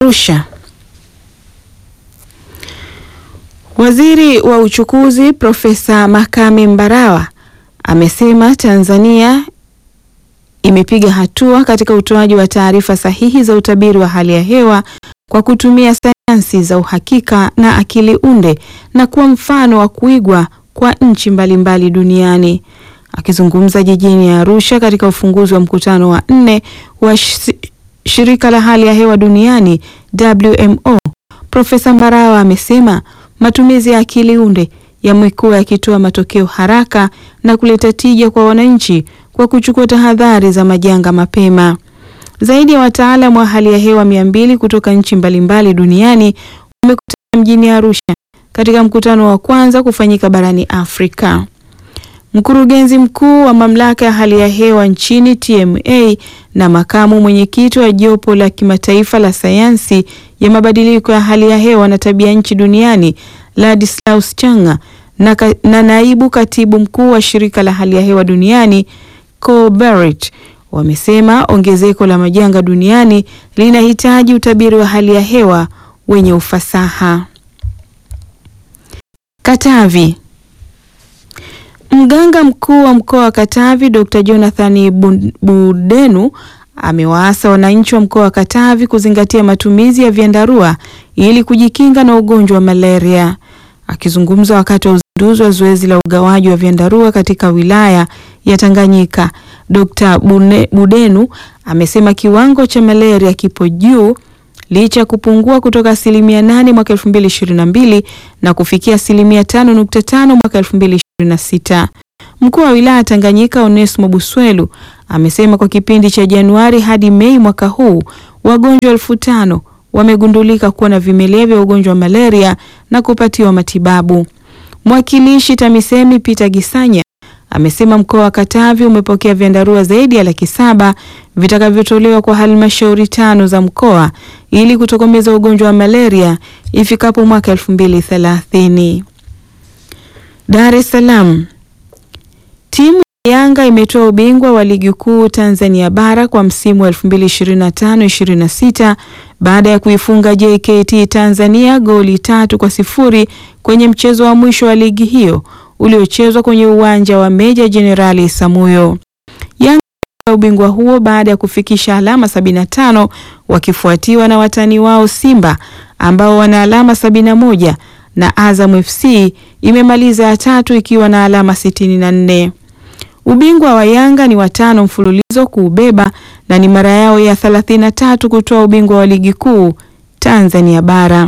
Arusha. Waziri wa Uchukuzi Profesa Makame Mbarawa amesema Tanzania imepiga hatua katika utoaji wa taarifa sahihi za utabiri wa hali ya hewa kwa kutumia sayansi za uhakika na akili unde na kuwa mfano wa kuigwa kwa nchi mbalimbali duniani. Akizungumza jijini Arusha katika ufunguzi wa mkutano wa nne wa shirika la hali ya hewa duniani WMO, Profesa Mbarawa amesema matumizi ya akili unde yamekuwa yakitoa matokeo haraka na kuleta tija kwa wananchi kwa kuchukua tahadhari za majanga mapema. Zaidi ya wataalamu wa hali ya hewa mia mbili kutoka nchi mbalimbali duniani wamekutana mjini Arusha katika mkutano wa kwanza kufanyika barani Afrika. Mkurugenzi mkuu wa mamlaka ya hali ya hewa nchini TMA na makamu mwenyekiti wa jopo la kimataifa la sayansi ya mabadiliko ya hali ya hewa na tabia nchi duniani Ladislaus Changa na, ka, na naibu katibu mkuu wa shirika la hali ya hewa duniani Cole Barrett wamesema ongezeko la majanga duniani linahitaji utabiri wa hali ya hewa wenye ufasaha. Katavi. Mganga mkuu wa mkoa wa Katavi Dr. Jonathan Budenu amewaasa wananchi wa mkoa wa Katavi kuzingatia matumizi ya vyandarua ili kujikinga na ugonjwa wa malaria. Akizungumza wakati wa uzinduzi wa zoezi la ugawaji wa vyandarua katika wilaya ya Tanganyika, Dr. Budenu amesema kiwango cha malaria kipo juu licha ya kupungua kutoka asilimia nane mwaka 2022 na kufikia asilimia tano nukta tano mwaka 2026. Mkuu wa wilaya Tanganyika Onesmo Buswelu amesema kwa kipindi cha Januari hadi Mei mwaka huu wagonjwa elfu tano wamegundulika kuwa na vimelea vya ugonjwa wa malaria na kupatiwa matibabu. Mwakilishi TAMISEMI Peter Gisanya amesema mkoa wa Katavi umepokea vyandarua zaidi ya laki saba vitakavyotolewa kwa halmashauri tano za mkoa ili kutokomeza ugonjwa wa malaria ifikapo mwaka 2030. Dar es Salaam. Timu ya Yanga imetoa ubingwa wa ligi kuu Tanzania bara kwa msimu wa 2025-26 baada ya kuifunga JKT Tanzania goli tatu kwa sifuri kwenye mchezo wa mwisho wa ligi hiyo uliochezwa kwenye uwanja wa Meja Jenerali Samuyo. Yanga ubingwa huo baada ya kufikisha alama 75 wakifuatiwa na watani wao Simba ambao wana alama 71 na Azam FC imemaliza ya tatu ikiwa na alama 64. Ubingwa wa Yanga ni watano mfululizo kuubeba na ni mara yao ya 33 kutoa ubingwa wa ligi kuu Tanzania bara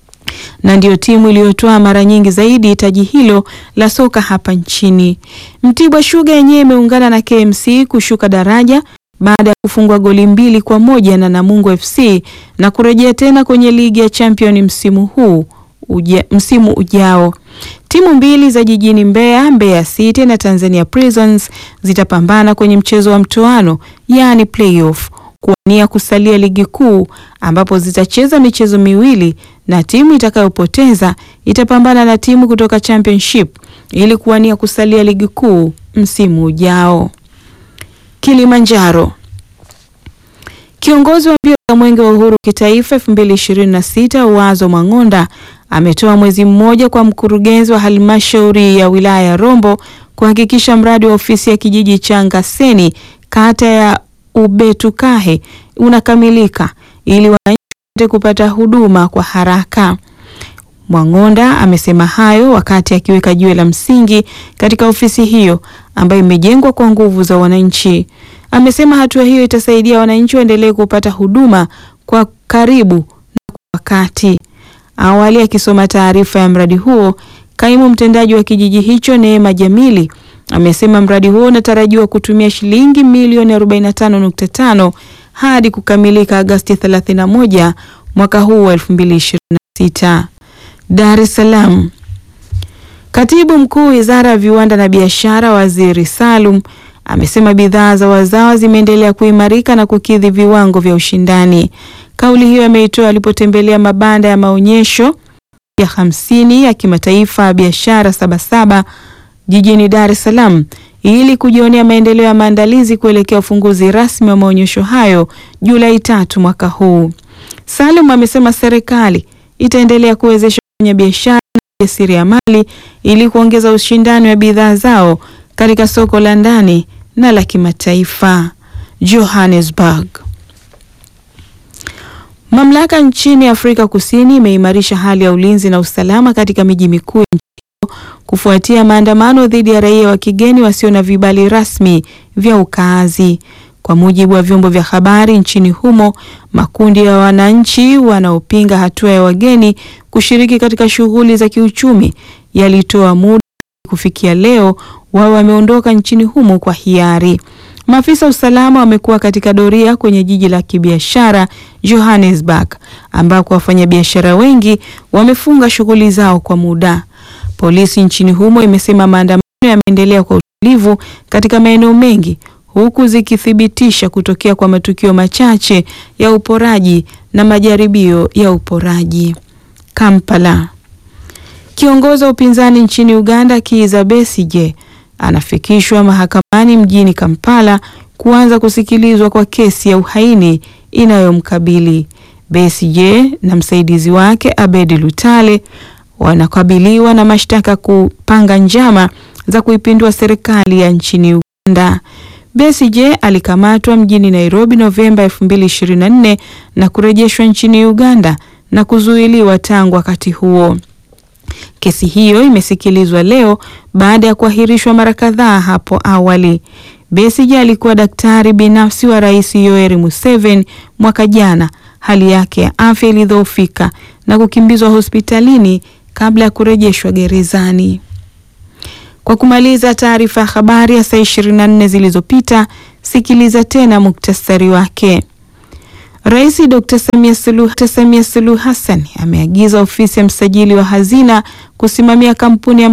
na ndiyo timu iliyotoa mara nyingi zaidi taji hilo la soka hapa nchini. Mtibwa Sugar yenyewe imeungana na KMC kushuka daraja baada ya kufungwa goli mbili kwa moja na Namungo FC na kurejea tena kwenye ligi ya Champion msimu huu uja, msimu ujao. Timu mbili za jijini Mbeya, Mbeya City na Tanzania Prisons zitapambana kwenye mchezo wa mtoano, yaani playoff kuwania kusalia ligi kuu ambapo zitacheza michezo miwili na timu itakayopoteza itapambana na timu kutoka championship ili kuwania kusalia ligi kuu msimu ujao. Kilimanjaro. Kiongozi wa mbio za Mwenge wa Uhuru kitaifa 2026 Wazo Mang'onda ametoa mwezi mmoja kwa mkurugenzi wa halmashauri ya wilaya ya Rombo kuhakikisha mradi wa ofisi ya kijiji cha Ngaseni kata ya Ubetukahe unakamilika ili wananchi kupata huduma kwa haraka. Mwang'onda amesema hayo wakati akiweka jiwe la msingi katika ofisi hiyo ambayo imejengwa kwa nguvu za wananchi. Amesema hatua hiyo itasaidia wananchi waendelee kupata huduma kwa karibu na kwa wakati. Awali akisoma taarifa ya mradi huo, kaimu mtendaji wa kijiji hicho Neema Jamili amesema mradi huo unatarajiwa kutumia shilingi milioni 45.5 hadi kukamilika Agosti 31 mwaka huu wa 2026. Dar es Salaam. Katibu Mkuu Wizara ya Viwanda na Biashara, Waziri Salum amesema bidhaa za wazawa zimeendelea kuimarika na kukidhi viwango vya ushindani. Kauli hiyo ameitoa alipotembelea mabanda ya maonyesho ya hamsini ya kimataifa ya biashara Sabasaba jijini Dar es Salaam ili kujionea maendeleo ya maandalizi kuelekea ufunguzi rasmi wa maonyesho hayo Julai tatu mwaka huu. Salum amesema serikali itaendelea kuwezesha wafanyabiashara na wajasiriamali ili kuongeza ushindani wa bidhaa zao katika soko la ndani na la kimataifa. Johannesburg. Mamlaka nchini Afrika Kusini imeimarisha hali ya ulinzi na usalama katika miji mikuu ya nchi hiyo kufuatia maandamano dhidi ya raia wa kigeni wasio na vibali rasmi vya ukaazi. Kwa mujibu wa vyombo vya habari nchini humo, makundi ya wananchi wanaopinga hatua ya wageni kushiriki katika shughuli za kiuchumi yalitoa muda kufikia leo wao wameondoka nchini humo kwa hiari. Maafisa usalama wamekuwa katika doria kwenye jiji la kibiashara Johannesburg, ambako wafanyabiashara wengi wamefunga shughuli zao kwa muda. Polisi nchini humo imesema maandamano yameendelea kwa utulivu katika maeneo mengi huku zikithibitisha kutokea kwa matukio machache ya uporaji na majaribio ya uporaji. Kampala. Kiongozi wa upinzani nchini Uganda Kizza Besigye anafikishwa mahakamani mjini Kampala kuanza kusikilizwa kwa kesi ya uhaini inayomkabili. Besigye na msaidizi wake Abedi Lutale wanakabiliwa na mashtaka kupanga njama za kuipindua serikali ya nchini Uganda. Besigye alikamatwa mjini Nairobi Novemba 2024 na kurejeshwa nchini Uganda na kuzuiliwa tangu wakati huo. Kesi hiyo imesikilizwa leo baada ya kuahirishwa mara kadhaa hapo awali. Besigye alikuwa daktari binafsi wa Rais Yoweri Museveni mwaka jana. Hali yake ya afya ilidhoofika na kukimbizwa hospitalini kabla ya kurejeshwa gerezani. Kwa kumaliza taarifa ya habari ya saa 24 zilizopita, sikiliza tena muktasari wake. Rais Dr. Samia Suluhu Samia Suluhu Hassan ameagiza ofisi ya msajili wa hazina kusimamia kampuni ya